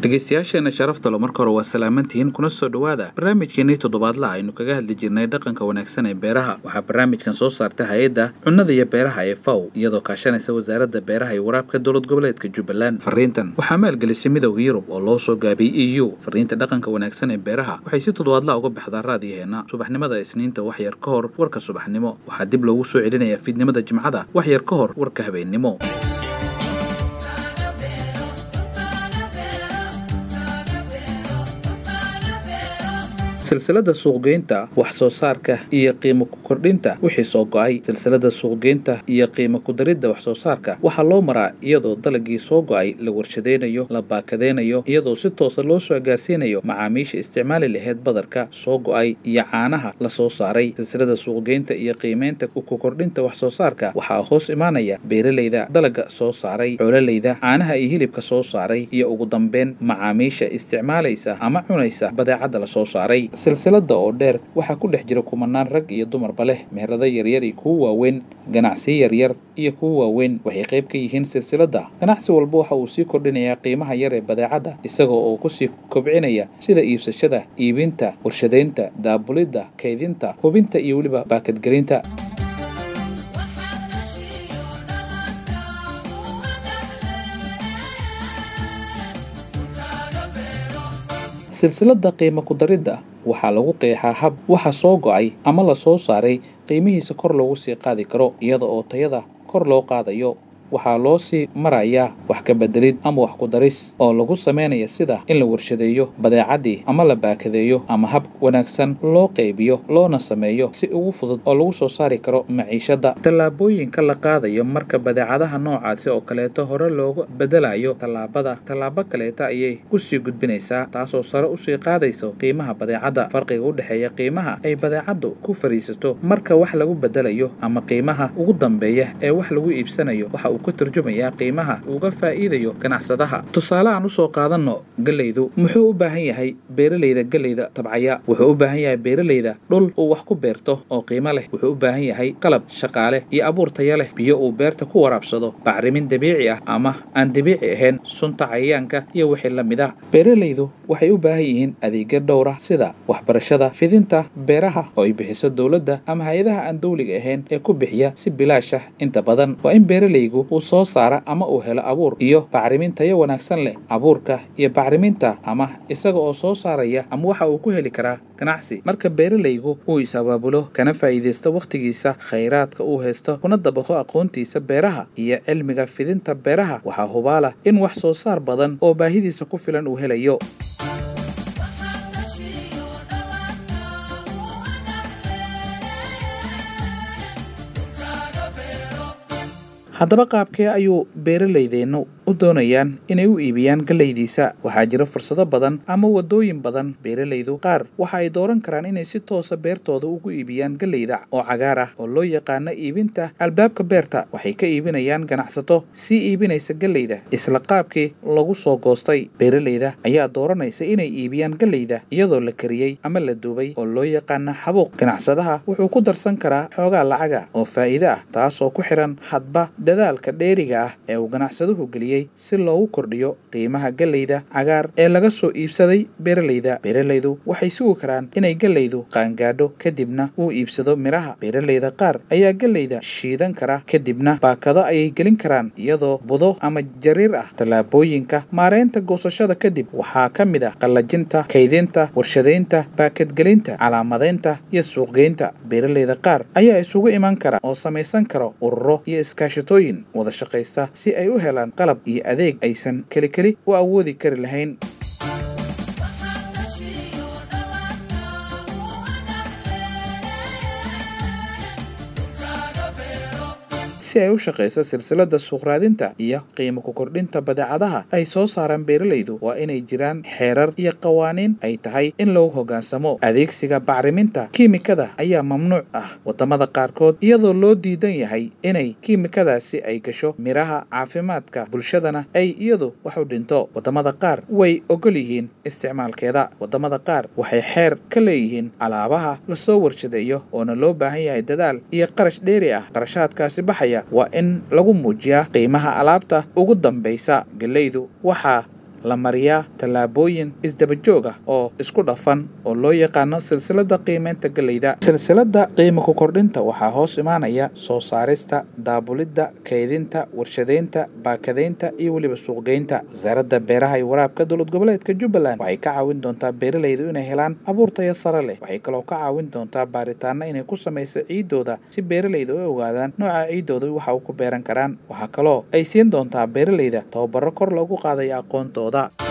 dhegaystayaasheena sharafta lo marka hore waa salaamantihiin kuna soo dhowaada barnaamijkeenii toddobaadlaha aynu kaga hadli jirnay dhaqanka wanaagsan ee beeraha waxaa barnaamijkan soo saarta hay-adda cunnada iyo beeraha ee faw iyadoo kaashanaysa wasaaradda beeraha iyo waraabka dowlad goboleedka jubbaland fariintan waxaa maalgelisay midowda yurub oo loo soo gaabiyey e u fariinta dhaqanka wanaagsan ee beeraha waxay si toddobaadlaha uga baxdaa raadiyaheena subaxnimada isniinta wax yar ka hor warka subaxnimo waxaa dib loogu soo celinayaa fiidnimada jimcada wax yar ka hor warka habeennimo silsilada suuqgeynta wax soo saarka iyo qiimo ku kordhinta wixii soo go-ay silsilada suuqgeynta iyo qiimo ku daridda wax soo saarka waxaa loo maraa iyadoo dalagii soo go-ay la warshadaynayo la baakadeynayo iyadoo si toosa loo soo gaarsiinayo macaamiisha isticmaali laheyd badarka soo go-ay iyo caanaha la soo saaray silsilada suuqgeynta iyo qiimeynta ku kordhinta wax soo saarka waxaa hoos imaanaya beeralayda dalaga soo saaray xoololeyda caanaha iyo hilibka soo saaray iyo ugu dambeyn macaamiisha isticmaalaysa ama cunaysa badeecadda la soo saaray silsilada oo dheer waxaa ku dhex jira kumanaan rag iyo dumarba leh meherado yaryar iyo kuwo waaweyn ganacsiyo yaryar iyo kuwo waaweyn waxay qayb ka yihiin silsilada ganacsi walba waxa uu sii kordhinayaa qiimaha yar ee badeecadda isagoo oo kusii kobcinaya sida iibsashada iibinta warshadaynta daabulidda kaydinta hubinta iyo weliba baakadgelinta silsilada qiimo ku daridda waxaa lagu qeexaa hab waxa soo go-ay ama la soo saaray qiimihiisa kor loogu sii qaadi karo iyada oo tayada kor loo qaadayo waxaa loo sii marayaa wax ka bedelid ama wax ku daris oo lagu sameynaya sida in la warshadeeyo badeecaddii ama la baakadeeyo ama hab wanaagsan loo qaybiyo loona sameeyo si ugu fudud oo lagu soo saari karo maciishadda tallaabooyinka la qaadayo marka badeecadaha noocaasi oo kaleeto hore looga bedelayo tallaabada tallaabo kaleeta ayay kusii gudbinaysaa taasoo sare usii qaadayso qiimaha badeecadda farqiga u dhexeeya qiimaha ay badeecaddu ku fadhiisato marka wax lagu bedelayo ama qiimaha ugu dambeeya ee wax lagu iibsanayo waxa ka turjumayaa qiimaha uga faa'iidayo ganacsadaha tusaale aan usoo qaadanno gelaydu muxuu u baahan yahay beeralayda gelayda tabcaya wuxuu u baahan yahay beeralayda dhul uu wax ku beerto oo qiimo leh wuxuu u baahan yahay qalab shaqaale iyo abuur taya leh biyo uu beerta ku waraabsado bacrimin dabiici ah ama aan dabiici ahayn sunta cayayaanka iyo wixii la mid ah beeralaydu waxay u baahan yihiin adeegyo dhowra sida waxbarashada fidinta beeraha oo ay bixiso dowladda ama hay-adaha aan dowliga ahayn ee ku bixiya si bilaashah inta badan waa in beeralaygu uu soo saara ama uu helo abuur iyo bacrimin tayo wanaagsan leh abuurka iyo bacriminta ama isaga oo soo saaraya ama waxa uu ku heli karaa ganacsi marka beeralaygu uu is-abaabulo kana faa'iidaysto wakhtigiisa khayraadka uu haysto kuna dabaqo aqoontiisa beeraha iyo cilmiga fidinta beeraha waxaa hubaala in wax soo saar badan oo baahidiisa ku filan uu helayo haddaba qaabkee ayuu beeralaydeennu u doonayaan inay u iibiyaan gallaydiisa waxaa jira fursado badan ama waddooyin badan beeralaydu qaar waxa ay dooran karaan inay si toosa beertooda ugu iibiyaan gallayda oo cagaar ah oo loo yaqaano iibinta albaabka beerta waxay ka iibinayaan ganacsato sii iibinaysa gallayda isla qaabkii lagu soo goostay beeralayda ayaa dooranaysa inay iibiyaan gallayda iyadoo la kariyey ama la duubay oo loo yaqaano xabuuq ganacsadaha wuxuu ku darsan karaa xoogaa lacaga oo faa'iide ah taasoo ku xihan hadba dadaalka dheeriga ah ee uu ganacsaduhu geliyey si loogu kordhiyo qiimaha gallayda cagaar ee laga soo iibsaday beeralayda beeralaydu waxay sugi karaan inay gallaydu qaangaadho kadibna uu iibsado midhaha beeralayda qaar ayaa gallayda shiidan kara kadibna baakado ayay gelin karaan iyadoo budo ama jariir ah tallaabooyinka maareynta goosashada kadib waxaa ka mid ah qallajinta kaydinta warshadaynta baakadgelinta calaamadaynta iyo suuqgeynta beeralayda qaar ayaa isugu iman kara oo samaysan kara ururo iyo iskaashato wada shaqaysta si ay u helaan qalab iyo adeeg aysan keli keli u awoodi kari lahayn si ay u shaqayso silsilada suuqraadinta iyo qiimo ku kordhinta badeecadaha ay soo saaraan beeralaydu waa inay jiraan xeerar iyo qawaaniin ay tahay in lagu hoggaansamo adeegsiga bacriminta kiimikada ayaa mamnuuc ah waddamada qaarkood iyadoo loo diidan yahay inay kiimikadaasi ay gasho midhaha caafimaadka bulshadana ay iyadu wax u dhinto waddamada qaar way ogol yihiin isticmaalkeeda waddamada qaar waxay xeer ka leeyihiin alaabaha lasoo warshadeeyo oona loo baahan yahay dadaal iyo qarash dheeri ah qarashaadkaasi baxaya waa in lagu muujiyaa qiimaha alaabta ugu dambaysa gallaydu waxaa la mariyaa tallaabooyin isdabajoog ah oo isku dhafan oo loo yaqaano silsilada qiimeynta galleyda silsilada qiimo ku kordhinta waxaa hoos imaanaya soo saarista daabulidda kaydinta warshadeynta baakadaynta iyo weliba suuqgeynta wasaaradda beeraha iyo waraabka dowlad goboleedka jubbaland waxay ka caawin doontaa beeralaydu inay helaan abuur tayo sare leh waxay kaloo ka caawin doontaa baaritaano inay ku samaysa ciiddooda si beeralayda u ogaadaan nooca ciiddooda waxa uu ku beeran karaan waxaa kaloo ay siin doontaa beeralayda tababaro kor loogu qaadayo aqoontooda